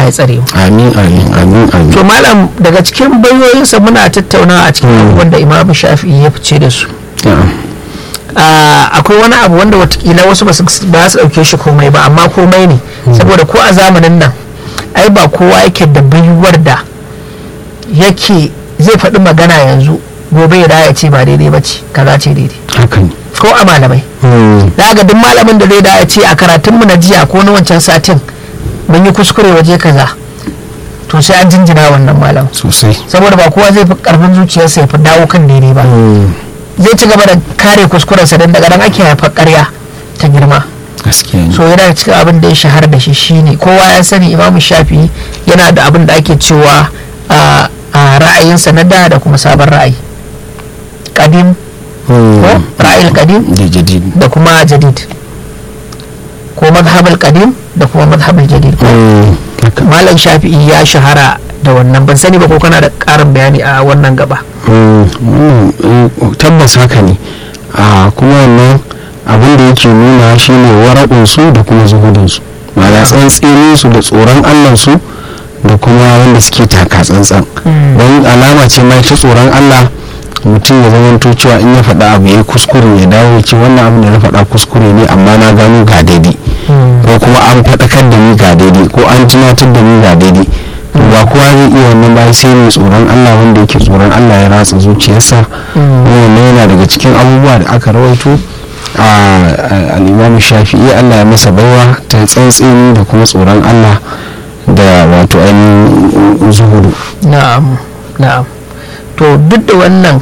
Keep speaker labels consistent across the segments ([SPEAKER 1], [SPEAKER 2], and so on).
[SPEAKER 1] Allah ya tsare mu
[SPEAKER 2] amin amin amin amin
[SPEAKER 1] to malam daga cikin bayoyinsa muna tattaunawa a cikin abubuwan da Imam Shafi'i ya fice da su
[SPEAKER 2] na'am
[SPEAKER 1] Ah, akwai wani abu wanda watakila wasu ba su ba su dauke shi komai ba amma komai ne saboda ko a zamanin nan ai ba kowa yake da baiwar da yake zai faɗi magana yanzu gobe ya dawo ya ce ba daidai ba ce kaza ce daidai
[SPEAKER 2] haka ne
[SPEAKER 1] ko a malamai
[SPEAKER 2] Mm,
[SPEAKER 1] za ga duk malamin da zai dawo ya ce a karatunmu na jiya ko na wancan satin mun yi kuskure waje kaza to sai an jinjina wannan malam
[SPEAKER 2] sosai
[SPEAKER 1] saboda ba kowa zai fi karfin zuciyarsa ya fi dawo kan daidai ba
[SPEAKER 2] Mm,
[SPEAKER 1] zai ci gaba da kare kuskurensa don daga nan ake haifar karya ta girma
[SPEAKER 2] gaskiya ne
[SPEAKER 1] so yana da cikin abin da ya shahara da shi shine kowa ya sani imamu shafi yana da abin da ake cewa a a ra'ayinsa na da da kuma sabon ra'ayi kadim
[SPEAKER 2] Mm,
[SPEAKER 1] ko ra'ayil kadim
[SPEAKER 2] da jadid
[SPEAKER 1] da kuma jadid ko mazhabul kadim da kuma mazhabul jadid ko
[SPEAKER 2] Mm, haka
[SPEAKER 1] malam shafi'i ya shahara da wannan ban sani ba ko kana da karin bayani a wannan gaba
[SPEAKER 2] Mm, wannan eh, tabbas haka ne a kuma wannan abin da yake nuna shine waraɗinsu da kuma zuhudinsu ma'ana tsantseninsu da tsoron allansu da kuma wanda suke taka tsantsan
[SPEAKER 1] Mm.
[SPEAKER 2] don alama ce ma ta tsoron allah mutum ya zamanto cewa in ya faɗa abu ya kuskure ya dawo ya ce wannan abin da na faɗa kuskure ne amma na gano ga daidai ko kuma an faɗakar da ni ga daidai ko an tunatar da ni ga daidai to ba kowa zai iya wannan ba sai mai tsoron Allah wanda yake tsoron Allah ya ratsa zuciyarsa wannan yana daga cikin abubuwa da aka rawaito a al'imamu shafi'i Allah ya masa baiwa ta tsantseni da kuma tsoron Allah da wato ainihin zuhudu
[SPEAKER 1] na'am na'am to duk da wannan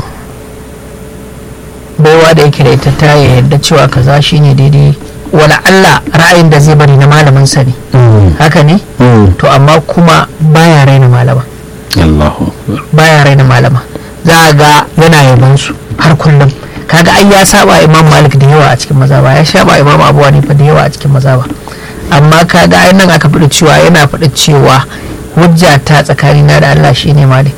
[SPEAKER 1] baiwa da yake da ita ta yadda cewa kaza shine daidai wala Allah ra'ayin da zai bari na malamin sa ne haka ne to amma kuma baya raina malama
[SPEAKER 2] Allahu akbar
[SPEAKER 1] baya raina malama za a ga yana yaban su har kullum kaga ai ya saba imam malik da yawa a cikin mazaba ya saba imam abu hanifa da yawa a cikin mazaba amma kaga ai nan aka faɗi cewa yana faɗi cewa hujja ta tsakanina da Allah shine malik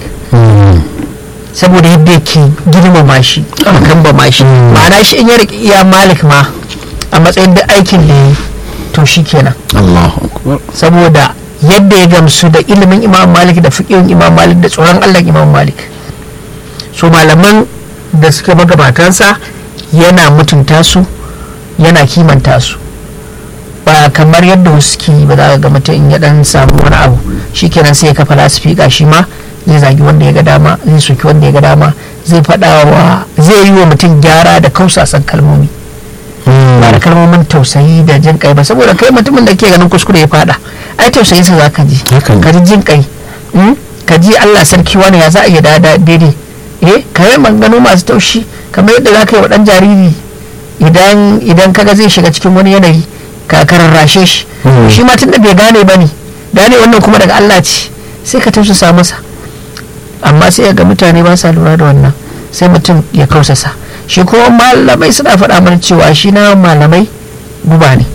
[SPEAKER 1] saboda yadda yake girmama shi kan ba ma shi ma'ana shi in ya riƙe iya malik ma a matsayin da aikin da ya yi to shi kenan
[SPEAKER 2] Allahu akbar
[SPEAKER 1] saboda yadda ya gamsu da ilimin imam malik da fiƙin imam malik da tsoron allah imam malik so malaman da suke magabatansa yana mutunta su yana kimanta su ba kamar yadda wasu suke yi ba za ka ga mutum in ya dan samu wani abu shikenan sai ya kafa lasifika shi ma zai zagi wanda ya ga dama zai soki wanda ya ga dama zai faɗa wa zai yi wa mutum gyara da kausasan kalmomi ba da kalmomin tausayi da jin kai ba saboda kai mutumin da ke ganin kuskure ya fada ai tausayin sa zaka ji
[SPEAKER 2] Haka ne.
[SPEAKER 1] ka ji jin kai mm? ka ji Allah sarki wani ya za a iya da da- daidai eh ka yi maganganu masu taushi kamar yadda za ka yi wa dan jariri idan idan kaga zai shiga cikin wani yanayi ka kararrashe shi
[SPEAKER 2] Mm.
[SPEAKER 1] shi ma tun da bai gane ba ne gane wannan kuma daga Allah ce sai ka tausasa masa amma sai ga mutane ba sa lura da wannan sai mutum ya kausasa shi kuma malamai suna faɗa mana cewa shi na malamai guba ne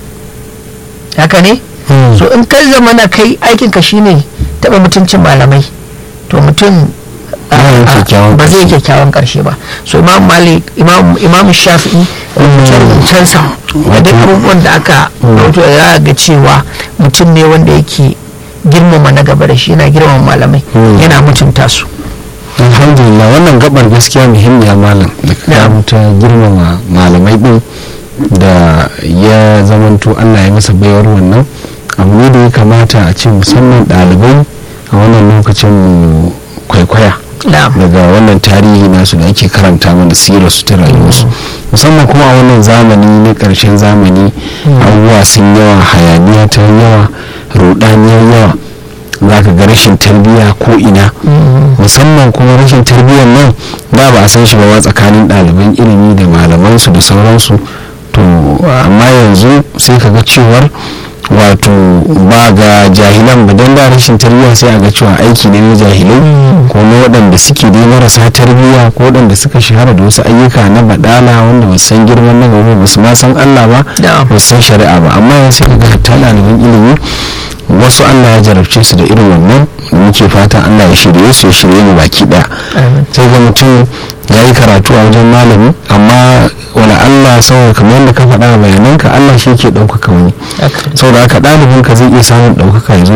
[SPEAKER 1] haka ne so in kai zama na kai aikin ka shine taɓa mutuncin malamai to mutum a-
[SPEAKER 2] Ba zai
[SPEAKER 1] a-
[SPEAKER 2] kyakkyawan
[SPEAKER 1] ba zai
[SPEAKER 2] ƙarshe.
[SPEAKER 1] kyakkyawan karshe ba so imam malik imam imam shafi'i rubuce-rubucensa da duk abubuwan da aka rubuta ya ga cewa mutum ne wanda yake girmama na gaba da shi yana girmama malamai
[SPEAKER 2] Mm.
[SPEAKER 1] yana mutunta su
[SPEAKER 2] alhamdulillah wannan gabar gaskiya muhimmiya malam da ka
[SPEAKER 1] Na'am.
[SPEAKER 2] ta girmama malamai din da ya zamanto allah ya masa baiwar wannan abu ne da ya kamata a ce musamman ɗalibai a wannan lokacin mu kwaikwaya
[SPEAKER 1] na'am
[SPEAKER 2] daga wannan tarihi nasu da ake karanta mana sirar su ta rayuwarsu musamman kuma a wannan zamani na ƙarshen zamani abubuwa sun yawa hayaniya ta yawa rudaniyar yawa za ka ga rashin tarbiyya ko ina musamman kuma rashin tarbiyyar nan da ba a san shi ba ma tsakanin ɗaliban ilimi da malamansu da sauransu to amma yanzu sai ka ga cewar wato ba ga jahilan ba don da rashin tarbiyya sai a ga cewa aiki ne na jahilai ko na waɗanda suke dai marasa tarbiyya ko waɗanda suka shahara da wasu ayyuka na baɗala wanda ba su san girman na gaba ba su ma san Allah ba
[SPEAKER 1] Na'am.
[SPEAKER 2] ba su san shari'a ba amma yanzu sai ka ga hatta ɗaliban ilimi wasu Allah ya jarabce su da irin wannan muke fatan Allah ya shirye su ya shirye mu baki ɗaya
[SPEAKER 1] Amin.
[SPEAKER 2] sai ga mutum ya yi karatu a wajen malami amma wani Allah saboda kamar yadda ka faɗa a bayananka Allah shi ke ɗaukaka wani
[SPEAKER 1] Haka ne.
[SPEAKER 2] saboda haka ɗalibin ka zai iya samun ɗaukaka ya zo